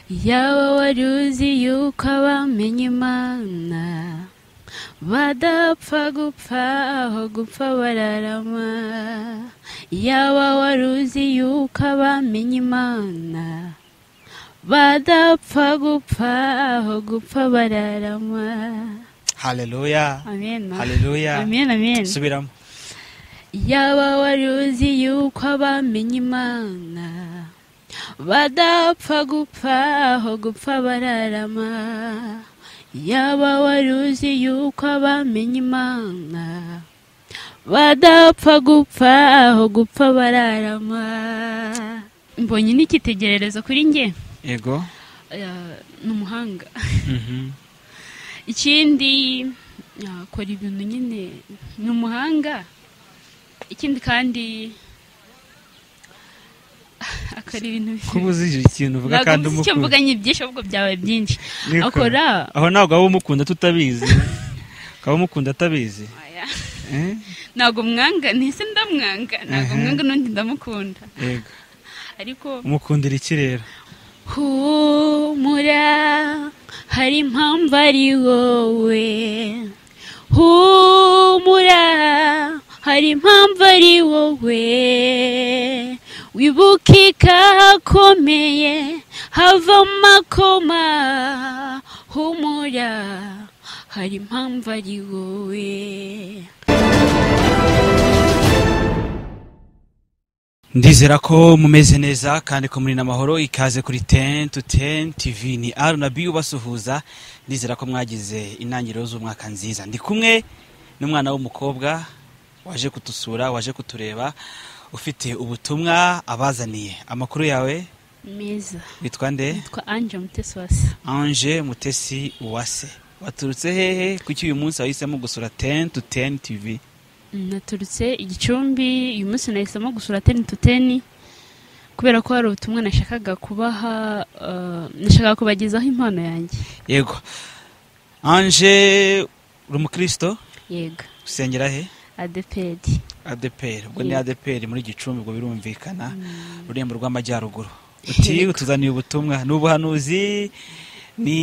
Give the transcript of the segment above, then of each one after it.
yaba wari uzi yuko abamenye imana badapfa gupfa aho gupfa bararama yaba wari uzi yuko abamenye imana badapfa gupfa aho gupfa bararama haleluya amen haleluya amen amen subiramo yaba wari uzi yuko abamenye imana badapfa gupfa aho gupfa bararama yaba wari uzi yuko abamenye imana badapfa gupfa aho gupfa bararama mbonye n'ikitegererezo kuri njye yego ni umuhanga Mhm. ikindi akora ibintu nyine ni umuhanga ikindi kandi akora ibintu kuba uzi ikintu uvuga kandi Ntabwo mvuze icyo umukunda mvuga ni byinshi ahubwo byaba byinshi Niko. akora aho ntabwo waba umukunda tutabizi ukaba umukunda atabizi Oya. Eh? ntabwo mwanga ntise ndamwanga ntabwo Mhm. mwanga n'undi ndamukunda yego ariko umukundira iki rero humura hari impamvu ari wowe humura hari impamvu ari wowe wibuka ikahakomeye havamo akoma humura hari impamvu ari wowe ndizera ko mumeze neza kandi ko muri n'amahoro ikaze kuri ten to ten tv ni r na b ubasuhuza ndizera ko mwagize intangiriro z'umwaka nziza ndi kumwe n'umwana w'umukobwa waje kutusura waje kutureba ufite ubutumwa abazaniye amakuru yawe meza witwa nde yitwa anje mutesi wasi ange mutesi uwase waturutse hehe kuki uyu munsi wahisemo gusura ten to ten tv naturutse igicumbi uyu munsi nahisemo gusura teni tu teni kubera ko hari ubutumwa nashakaga kubaha eh, nashakaga kubagezaho impano yanjye yego ange uri umukristo yego usengera he adepedi adeperi ubwo ni Yego. adeperi muri gicumbi ubwo birumvikana ururembo rw'amajyaruguru uti Yego. utuzaniye ubutumwa ni ubuhanuzi ni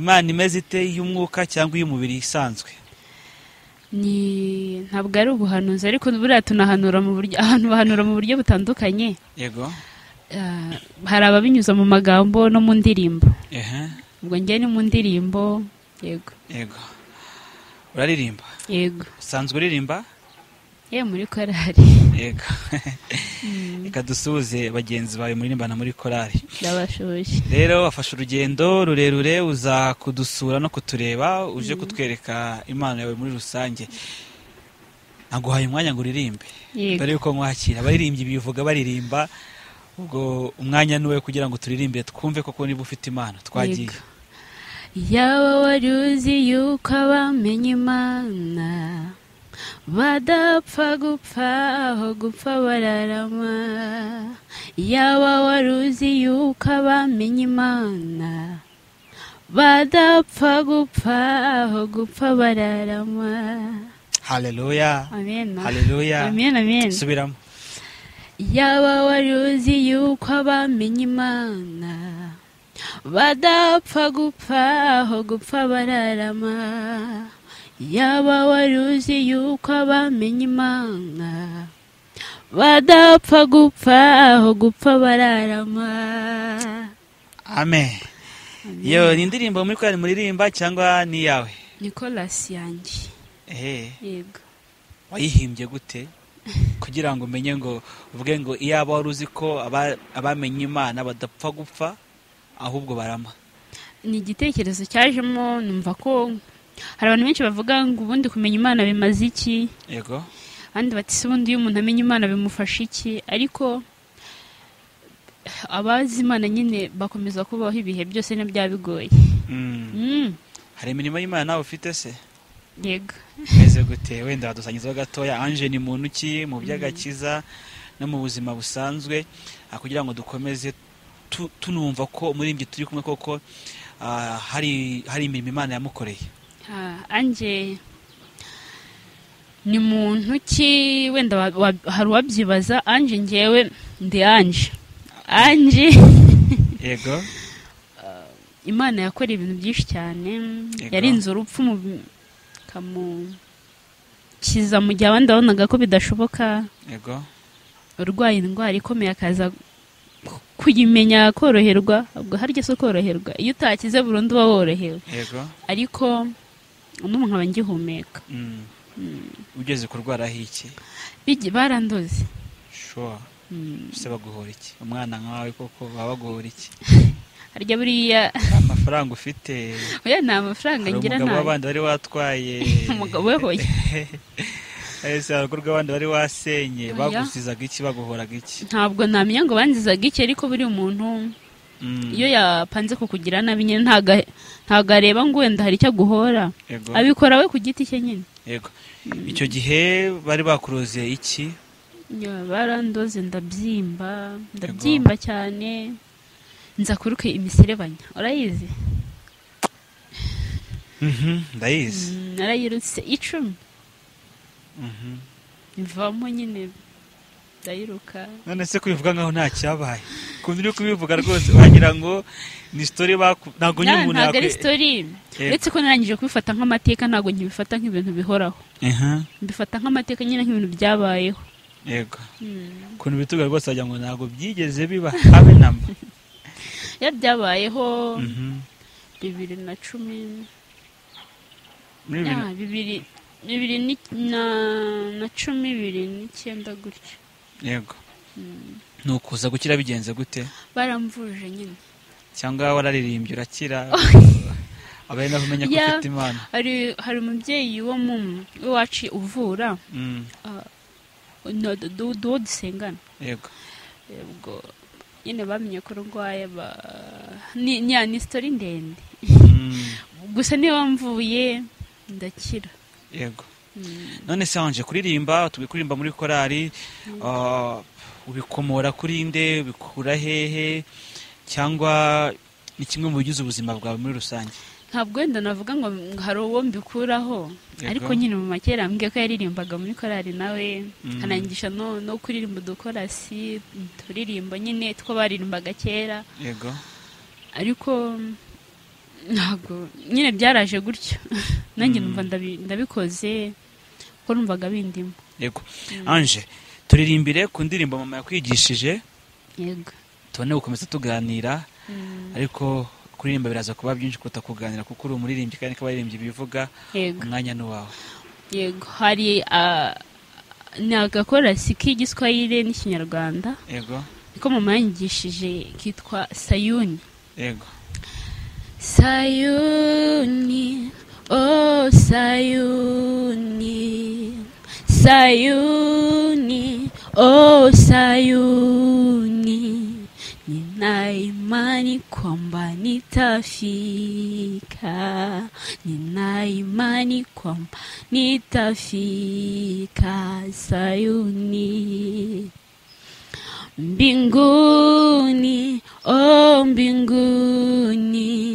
imana imeze ite y'umwuka cyangwa iy'umubiri isanzwe ni ntabwo ari ubuhanuzi ariko buriya tunahanura mu buryo ahantu bahanura mu buryo butandukanye yego Eh, hari ababinyuza mu magambo no mu ndirimbo ehe ubwo njye ni mu ndirimbo yego yego uraririmba yego usanzwe uririmba ye muri korari yego reka dusuhuze bagenzi bawe muririmbana muri korari ndabashoboye rero wafashe urugendo rurerure uza kudusura no kutureba uje kutwereka impano yawe muri rusange naguhaye umwanya ngo uririmbe yego dore yuko nkwakira abaririmbyi bivuga baririmba ubwo umwanya ni uwe kugira ngo turirimbire twumve koko niba ufite impano twagiye Yego. yaba wari uzi yuko abamenye imana badapfa gupfa aho gupfa bararama yaba wari uzi yuko abamenye imana badapfa gupfa aho gupfa bararama haleluya amen haleluya amen amen subiramo yaba wari uzi yuko abamenye imana badapfa gupfa aho gupfa bararama yaba wari uzi yuko abamenye imana badapfa gupfa aho gupfa bararama amen yo ni indirimbo muri korari muririmba cyangwa ni iyawe nikolasi yanjye ehe yego wayihimbye gute kugira ngo umenye ngo uvuge ngo iyaba wari uzi ko aba- abamenye imana badapfa gupfa ahubwo barama ni igitekerezo cyajemo numva ko hari abantu benshi bavuga ngo ubundi kumenya imana bimaze iki yego kandi bati se ubundi iyo umuntu amenya imana bimufasha iki ariko abazi imana nyine bakomeza kubaho ibihe byose na bya bigoye Mm. Mm, hari imirimo y'imana nawe ufite se yego meze gute wenda wadusanyizaho gatoya anje ni muntu ki mu by'agakiza no mu buzima busanzwe ah, kugira ngo dukomeze tu- tunumva ko muri ibyo turi kumwe koko ah, hari hari imirimo imana yamukoreye Ah, anje ni muntu ki wenda wa- wa- hari uwabyibaza anje ngewe ndi anje anje yego imana yakoreye ibintu byinshi cyane Yego. yarinze urupfu mu ikamukiza mu gihe abandi babonaga ko bidashoboka yego urwaye indwara ikomeye akaza ku- kuyimenya koroherwa ubwo harya se koroherwa iyo utakize burundu uba worohewe yego ariko uno nkaba ngihumeka Mm. ugeze kurwaraho iki Bigi- barandoze shuwa Mm. ese baguhora iki umwana nkawe koko baba baguhora iki harya buriya amafaranga ufite oya nta mafaranga hari ngira umugabo nayo w'abandi wari watwaye umugabo we hoya ese hari urugo rw'abandi bari wasenye Oya. bagusizaga iki baguhoraga iki ntabwo namenya ngo banzizaga iki ariko buri umuntu Mm. iyo yapanze kukugira nabi nyine ntaga- ntago areba ngo wenda hari icyo aguhora Yego. abikora we ku giti cye nyine yego icyo gihe bari bakuroze iki Ya, barandoze ndabyimba ndabyimba cyane nza kuruka imiserebanya urayizi Mhm, ndayizi Mm, narayirutse icumi Mhm. mvamo nyine ndayiruka none se kubivuga nkaho nta cyabaye ukuntu uri kubivuga rwose wagira ngo ni story baku ntabwo nyine Na- umuntu ntabwo ari yakwe- sitori Yego. uretse ko narangije kubifata nk'amateka ntabwo nkibifata nk'ibintu bihoraho Aha, mbifata nk'amateka nyine nk'ibintu byabayeho yego Mm. ukuntu bituga rwose wagira ngo ntabwo byigeze biba habe namba iyo byabayeho Mhm. bibiri na cumi muri bibiri ya, bibiri bibiri ni- na na cumi bibiri n'icyenda gutyo yego ni ukuza gukira bigenze gute baramvuje nyine cyangwa wararirimbye urakira aba ari naho umenya ko Ya. ufite imana hari hari umubyeyi wo mu wacu uvura Mm, no- du- du- duwo dusengana yego ubwo nyine bamenye ko urwaye ba- ni ni- ni sitori ndende Mm, gusa niba mvuye ndakira yego Mm. none se wanje kuririmba turi kuririmba muri korari ah, ubikomora kuri nde ubikura hehe cyangwa ni kimwe mu bigize ubuzima bwawe muri rusange ntabwo wenda navuga ngo ngo hari uwo mbikuraho Yego. ariko nyine mu makera mbwiye ko yaririmbaga muri korali nawe Mm. anangisha no, no kuririmba udukorasi turirimbo nyine two baririmbaga kera yego ariko mm, ntabwo nyine byaraje gutyo nanjye Mm. numva ndabi- ndabikoze kuko numvaga bindimo yego anje turirimbire ku ndirimbo mama yakwigishije yego tubone gukomeza tuganira ariko kuririmba biraza kuba byinshi kuruta kuganira kuko uri umuririmbyi kandi n'abaririmbyi bivuga yego umwanya ni uwawe yego hari ah, ni agakorasi k'igiswahili n'ikinyarwanda yego niko mama yangishije kitwa sayuni yego Sayuni, oh Sayuni, Sayuni, oh Sayuni, nina imani kwamba nitafika, nina imani kwamba nitafika Sayuni mbinguni o mbinguni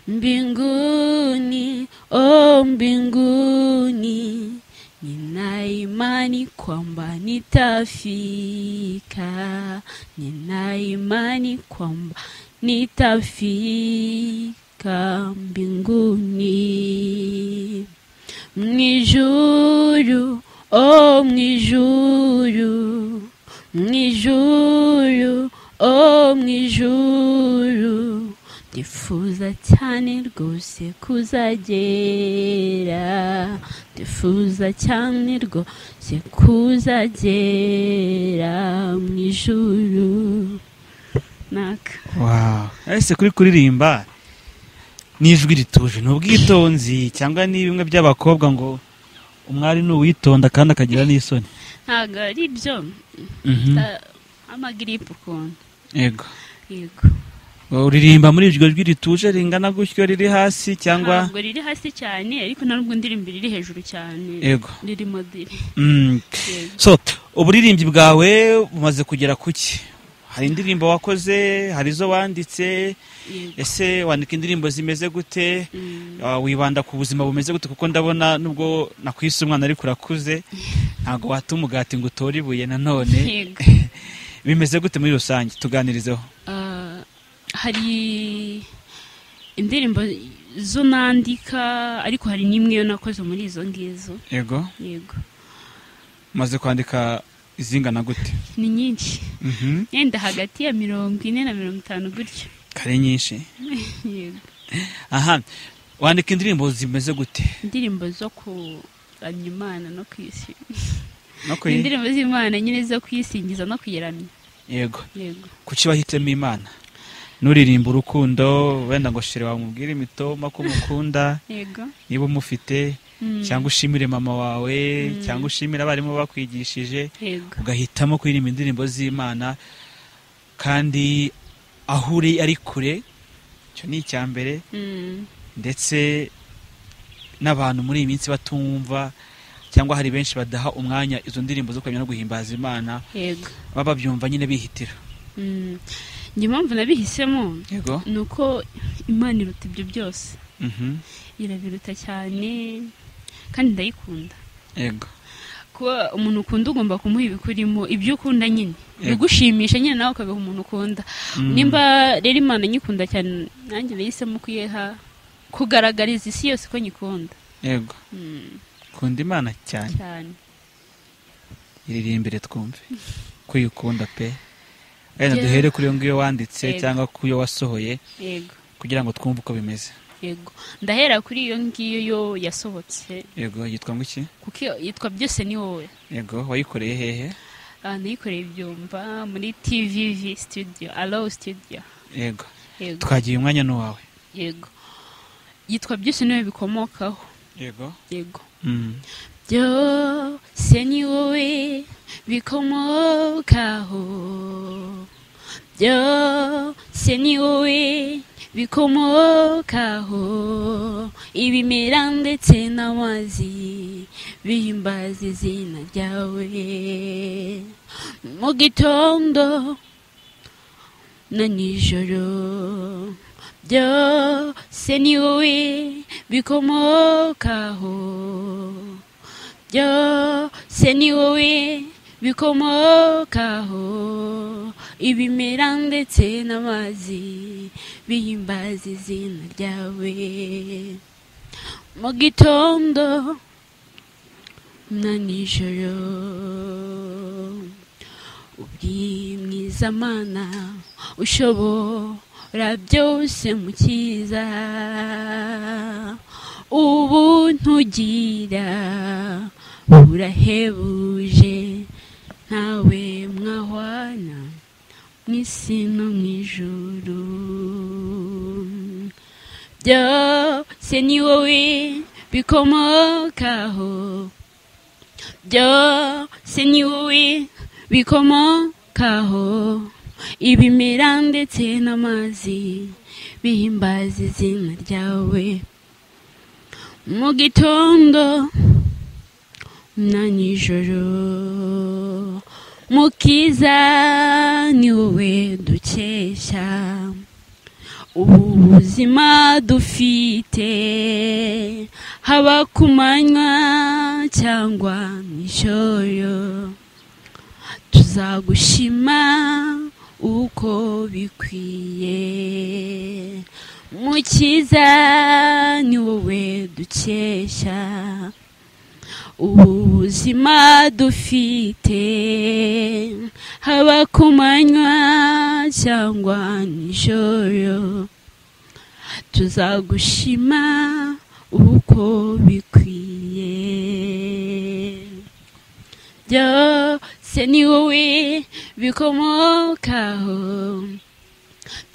mbinguni o mbinguni nina imani kwamba nitafika nina imani kwamba nitafika mbinguni mwijuru o mwijuru mwijuru o mwijuru ndifuza cyane rwose kuzagera ndifuza cyane rwose kuzagera mwijuru naka wawu ese kuri kuririmba ni ijwi rituje ni ubwitonzi cyangwa ni bimwe by'abakobwa ngo umwari ni uwitonda kandi akagira n'isoni ntabwo ari byo Ah, amagiripe ukuntu yego yego uririmba muri iryo jwi rituje ringana gutyo riri hasi cyangwa ntabwo riri hasi cyane ariko nta nubwo ndirimbo riri hejuru cyane yego riri modiri Mm. yego so uburirimbyi bwawe bumaze kugera ku ki hari indirimbo wakoze hari izo wanditse yego ese wandika indirimbo zimeze gute Mm. Ah, wibanda ku buzima bumeze gute kuko ndabona nubwo nakwise umwana ariko urakuze ntabwo wata umugati ngo utore ibuye nanone Yego. bimeze gute muri rusange tuganirizeho Ah, hari indirimbo zo nandika ariko hari n'imwe yo nakoze muri izo ngizo yego yego umaze kwandika izingana gute ni nyinshi Mhm. yenda hagati ya mirongo ine na mirongo itanu gutyo kare nyinshi yego aha wandika indirimbo zimeze gute indirimbo zo kuramya imana no kwisi no ni kwi indirimbo z'imana nyine zo kuyisingiza no kuyiramya yego yego kuki wahitemo imana nuririmba urukundo wenda ngo shere wamubwire imitoma ko umukunda yego niba umufite Mm. cyangwa ushimire mama wawe cyangwa ushimire abarimu bakwigishije yego ugahitamo kuririmba indirimbo z'imana kandi aho uri ari kure icyo ni icya mbere Mm. ndetse n'abantu muri iyi minsi batumva cyangwa hari benshi badaha umwanya izo ndirimbo zo kuramya no guhimbaza imana yego baba babyumva nyine bihitira Mm. njye impamvu nabihisemo yego ni uko imana iruta ibyo byose Mhm. irabiruta cyane kandi ndayikunda yego kuba umuntu ukunda ugomba kumuha ibikurimo ibyo ukunda nyine Yego. bigushimisha nyine nawe ukabiha umuntu ukunda Mm. nimba rero imana nyikunda cyane nanjye nahisemo kuyiha kugaragariza isi yose ko nyikunda yego Mm, kunda imana cyane cyane iririmbire twumve ko uyikunda pe wenda Yeah. duhere kuri iyo ngiyo wanditse Yego. cyangwa ku yo wasohoye yego kugira ngo twumve uko bimeze yego ndahera kuri iyo ngiyo yo yasohotse yego yitwa ngwiki kuko iyo- yitwa byose ni wowe yego wayikoreye hehe Ah, nayikoreye ibyumva muri tvv studio alo studio yego yego twagiye umwanya n'uwawe yego yitwa byose niwe bikomokaho yego yego Mm. byose ni wowe bikomokaho byose ni wowe bikomokaho ibimera ndetse n'amazi bihimbaza izina ryawe mu gitondo na nijoro byose ni wowe bikomokaho byose ni wowe bikomokaho ibimera ndetse n'amazi bihimbaza izina ryawe mu gitondo na nijoro uri mwiza mana ushobora byose mukiza ubu ntugira burahebuje ntawe mwahwana mu isi no mu ijuru byose ni wowe bikomokaho byose ni wowe bikomokaho ibimera ndetse n'amazi bihimbaza izina ryawe mu gitondo na nijoro mukiza ni wowe dukesha ubu buzima dufite haba ku manywa cyangwa nijoro tuzagushima uko bikwiye mukiza ni wowe dukesha ubu buzima dufite haba ku manywa cyangwa nijoro tuzagushima uko bikwiye byose ni wowe bikomokaho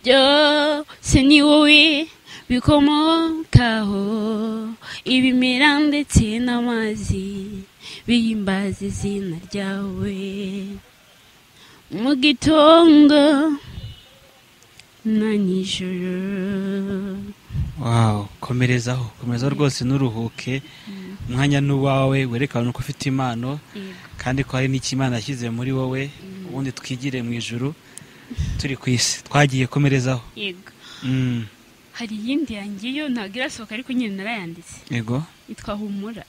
byose ni wowe bikomokaho ibimera ndetse n'amazi bihimbaza izina ryawe mu gitondo na nijoro wow komerezaho komereza rwose nturuhuke umwanya n'uwawe werekana ko ufite impano kandi ko hari n'ikimana yashyize muri wowe ubundi twigire mu ijuru turi ku isi twagiye komerezaho yego Mm. hari iyindi yanjye yo ntabwo irasohoka ariko nyine narayanditse yego yitwa humura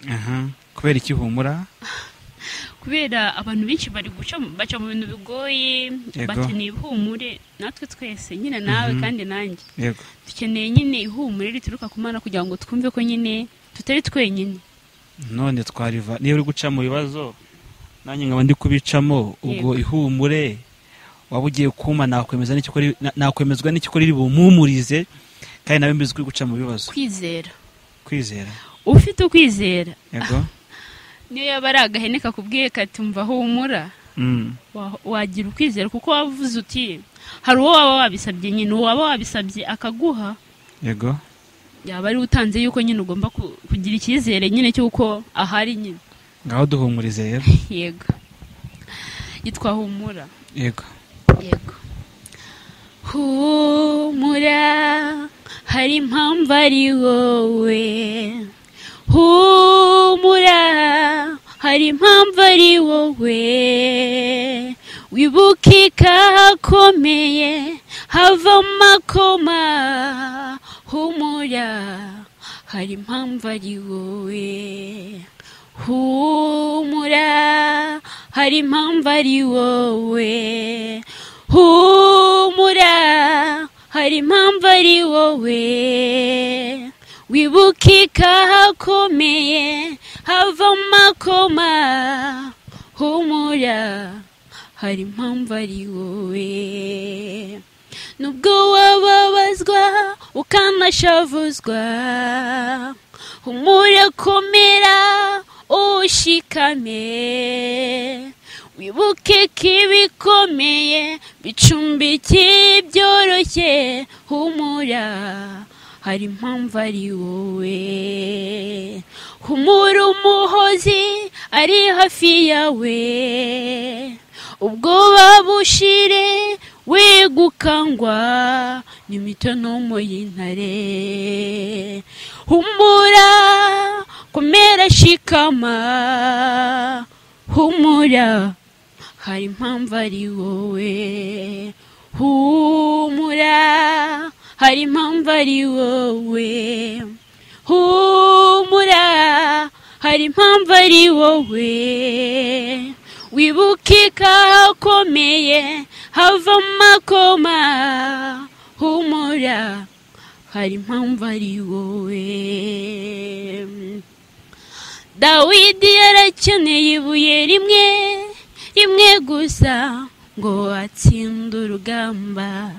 Aha. kubera iki humura kubera abantu benshi bari guca mu- baca mu bintu bigoye Yego. bakeneye ihumure natwe twese nyine nawe Mhm. kandi nanjye yego dukeneye nyine ihumure rituruka ku mana kugira ngo twumve ko nyine tutari twenyine none twariva niba uri guca mu bibazo nanjye nkaba ndi kubicamo ubwo ihumure waba ugiye kuma nakwemeza n'icyo ukora- na- nakwemezwa n'icyo ukora iri bumumpumurize kandi nawe mbizi ko uri guca mu bibazo kwizera kwizera ufite ukwizera yego niyo yaba ari agahene kakubwiye katumva humura Mm. wa- wagira ukwizera kuko wavuze uti hari uwo waba wabisabye nyine uwo waba wabisabye akaguha yego yaba ari utanze yuko nyine ugomba ku- kugira icyizere nyine cy'uko ahari nyine ngaho duhumurize rero yego yitwa humura yego yego humura hari impamvu ari wowe humura hari impamvu ari wowe wibuke ikahakomeye hava amakoma humura hari impamvu ari wowe humura hari impamvu ari wowe humura hari impamvu ari wowe wibuke ikahakomeye hava amakoma humura hari impamvu ari wowe nubwo wababazwa ukanashavuzwa humura komera ushikame wibuke ko ibikomeye bicumbikiye byoroshye humura hari impamvu ari wowe humura umuhozi ari hafi yawe ubwoba bushire wegukangwa n'imitonomo y'intare humura komera shikama humura hari impamvu ari wowe humura hari impamvu ari wowe humura hari impamvu ari wowe wibuke ikahakomeye hava amakoma humura hari impamvu ari wowe dawidi yarakeneye ibuye rimwe rimwe gusa ngo atsinde urugamba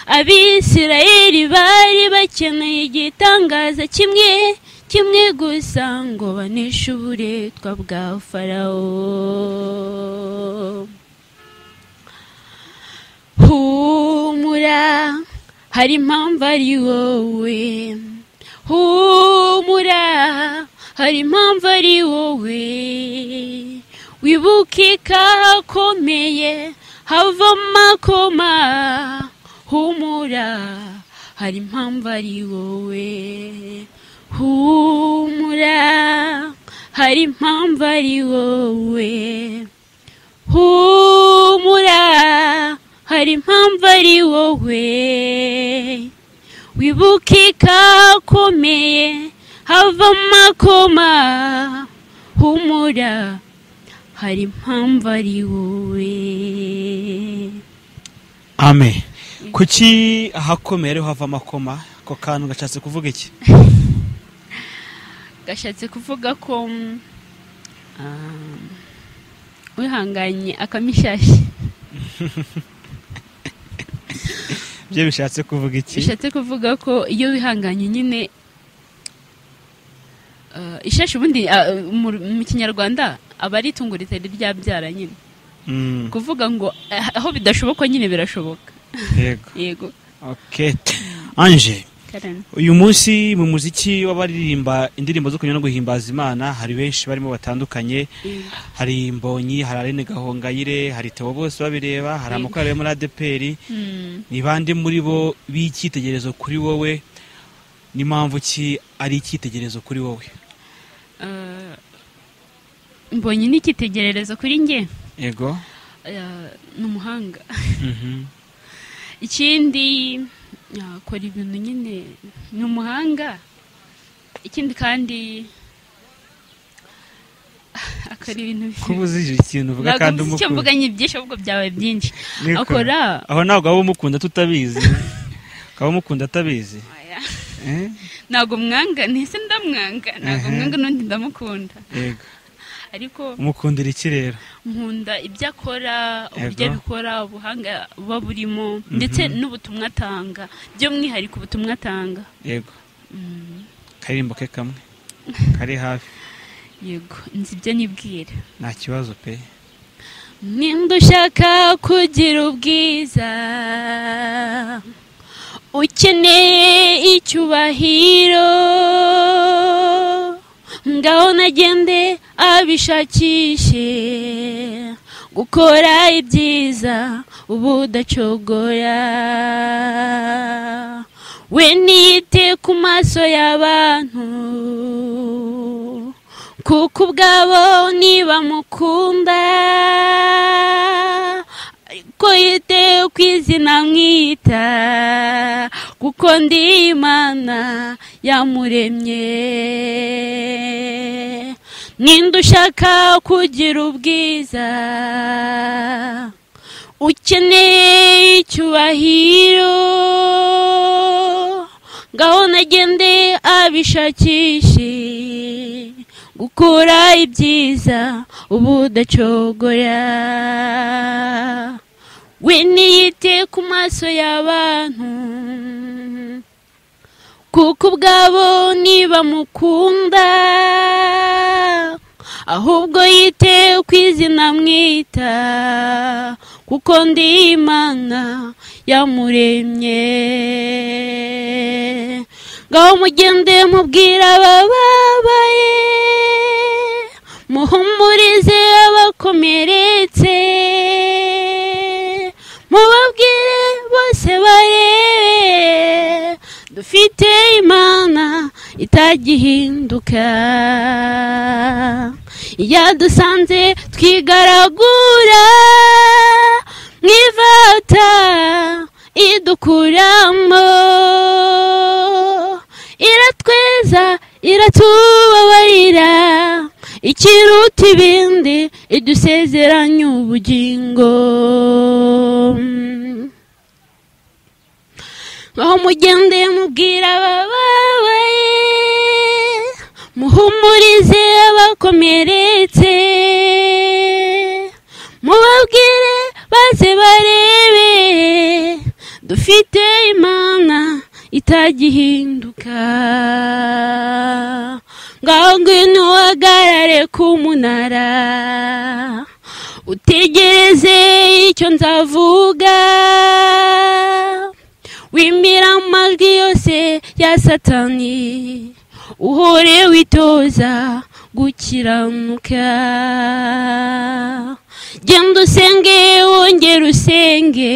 abisirayeli bari bakeneye igitangaza kimwe kimwe gusa ngo baneshe uburetwa bwa farawo humura hari impamvu ari wowe humura hari impamvu ari wowe wibuke ikahakomeye hava amakoma humura hari impamvu ari wowe humura hari impamvu ari wowe humura hari impamvu ari wowe wibuke ikakomeye hava amakoma humura hari impamvu ari wowe ame kuki ahakomeye ariho hava amakoma ako kantu gashatse kuvuga iki gashatse kuvuga ko mm, ah, wihanganye akamishashi byo bishatse kuvuga iki bishatse kuvuga ko iyo wihanganye nyine ah, ishashi ubundi ah, mu mu kinyarwanda aba ari itungo ritari ryabyara nyine Mm, kuvuga ngo ah, aho bidashoboka nyine birashoboka yego yego okay anje Karen. uyu munsi mu muziki w'abaririmba indirimbo zo kunyura no guhimbaza imana hari benshi barimo batandukanye hari mbonyi hari arene gahongayire hari teo bose babireba hari Yego. amakorali yo muri adeperi Mm. ni bande muri bo b'icyitegererezo kuri wowe n'impamvu ki ari icyitegererezo kuri wowe Ah, mbonye n'icyitegererezo kuri njye yego Ah, ni umuhanga Mhm. ikindi akora ibintu nyine ni umuhanga ikindi kandi ukora ibintu kuba bibi uzi ikintu uvuga ntabwo nzi kandi icyo umukunda mvuga ni byinshi ahubwo byabaye byinshi Niko. akora aho ntabwo waba umukunda tutabizi ukaba umukunda atabizi oya, eh? ntabwo mwanga ntese ndamwanga ntabwo Ehe. mwanga n'undi ndamukunda yego ariko umukundira iki rero nkunda ibyo akora uburyo Yego. abikora ubuhanga buba burimo ndetse n'ubutumwa atanga by'umwihariko ubutumwa atanga yego Mm, karirimbo ke kamwe kari hafi yego nzi ibyo nibwira nta kibazo pe nimba ushaka kugira ubwiza ukeneye icyubahiro ngaho nagende abishakishe gukora ibyiza uba udacogoya we niyite ku maso y'abantu kuko ubwabo ntibamukunda ariko yite ku izina mwita kuko ndi imana yamuremye ninde ushaka kugira ubwiza ukeneye icyubahiro ngaho nagende abishakishe gukora ibyiza ubu udacogoya we niyite ku maso y'abantu kuko ubwabo ntibamukunda ahubwo yite ku izina mwita kuko ndi imana yamuremye ngaho mugende mubwira abababaye muhumurize abakomeretse mubabwire bose barebe dufite imana itagihinduka yadusanze twigaragura mu ivata idukuramo iratweza iratubabarira ikiruta ibindi idusezeranya ubugingo aho mugende mubwira abababaye muhumurize abakomeretse mubabwire baze barebe dufite imana itagihinduka ngaho ngwino uhagarare ku munara utegereze icyo nzavuga wimira amajwi yose ya satani uhore witoza gukiranuka genda usenge wongere usenge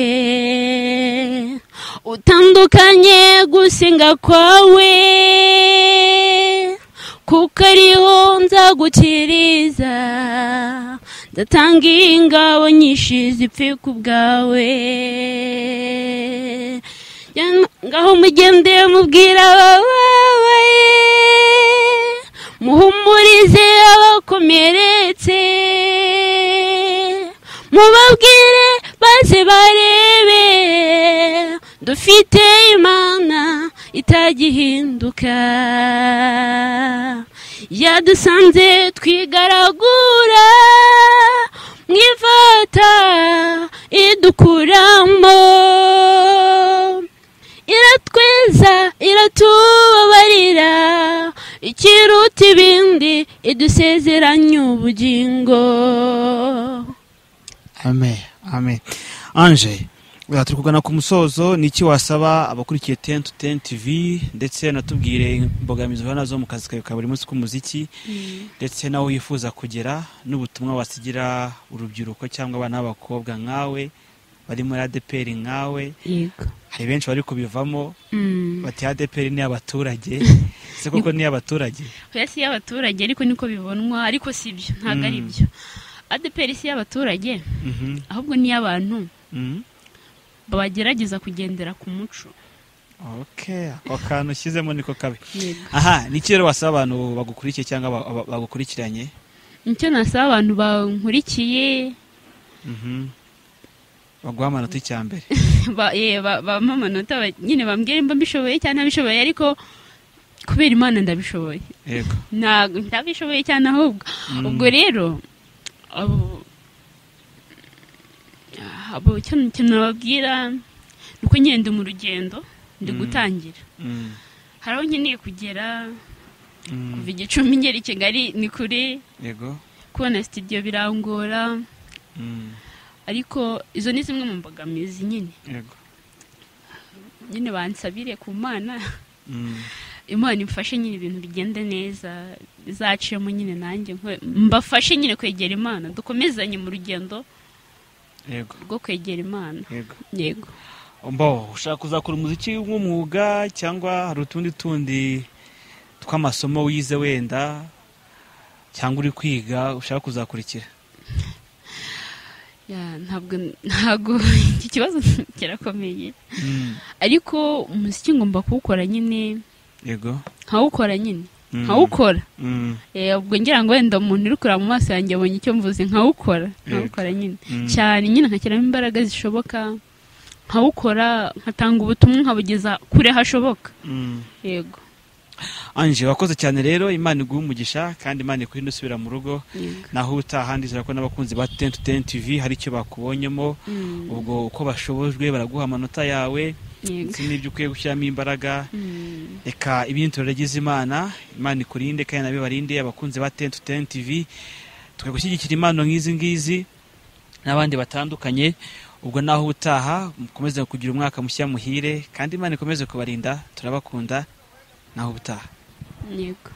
utandukanye gusenga kwawe kuko ariho nzagukiriza ndatanga ingabo nyinshi zipfe ku bwawe ngaho mugende mubwira abababaye muhumurize abakomeretse mubabwire maze barebe dufite imana itagihinduka yadusanze twigaragura mu ifata idukuramo iratweza iratubabarira ikiruta ibindi idusezeranya ubugingo amen amen anje ubu turi kugana ku musozo ni iki wasaba abakurikiye ten to ten tv ndetse natubwire imbogamizi uhura nazo mu kazi kawe ka buri munsi k'umuziki ndetse nawe wifuza kugera n'ubutumwa wasigira urubyiruko cyangwa abana b'abakobwa nkawe bari muri adeperi nkawe yego hari benshi bari kubivamo Mm. bati adeperi ni abaturage se koko ni abaturage oya si y'abaturage ariko niko bibonwa ariko si byo ntabwo ari Mm. byo adeperi si y'abaturage Mhm, ahubwo ni iy'abantu mhm. bagerageza kugendera ku muco ok ako kantu ushyizemo niko kabi yego aha ni iki rero wasaba abantu bagukurikiye cyangwa ba- ba- bagukurikiranye nicyo nasaba abantu bankurikiye baguha amanota icyambere ba- eh, ba- bampa amanota ba- nyine bambwire mba mbishoboye cyangwa ntabishoboye ariko kubera imana ndabishoboye yego ntabwo ndabishoboye cyane ahubwo Mm. ubwo rero abo abo icyo icyo nababwira ni uko nyine ndi mu rugendo ndi Mm. gutangira Mm, hari aho nkeneye kugera mm, kuva igicumbi ngera i kigali ni kure yego kubona sitidiyo birangora mm, ariko izo ni zimwe mu mbogamizi nyine yego nyine bansabire ku mana Mm, imana imfashe nyine ibintu bigende neza bizaciyemo nyine nanjye nkwe- mbafashe nyine kwegera imana dukomezanye mu rugendo yego rwo kwegera imana yego yego mbo ushaka kuzakora umuziki nk'umwuga cyangwa hari utundi tundi tw'amasomo wize wenda cyangwa uri kwiga ushaka kuzakurikira Ya, ntabwo ntabwo iki kibazo kirakomeye Mm, ariko umuziki ngomba kuwukora nyine yego nkawukora nyine Mm, nkawukora mm, Eh, ubwo ngira ngo wenda umuntu uri kureba mu maso yanjye abonye icyo mvuze nkawukora nkawukora nyine mm, cyane nyine nkashyiramo imbaraga zishoboka nkawukora nkatanga ubutumwa nkabugeza kure hashoboka mm. yego anje wakoze cyane rero imana iguha umugisha kandi imana ikuhinde usubira mu rugo yego naho utaha ndizera ko n'abakunzi ba tenti tenti tivi hari icyo bakubonyemo Mm, ubwo uko bashobojwe baraguha amanota yawe yego ndetse n'ibyo ukwiye gushyiramo imbaraga Mm, reka ibindi turagize imana imana ikurinde kandi nabe barinde abakunzi ba tenti tenti tivi twe gushyigikira impano nk'izi ngizi n'abandi batandukanye ubwo naho utaha mukomeze kugira umwaka mushya muhire kandi imana ikomeze kubarinda turabakunda naho utaha yego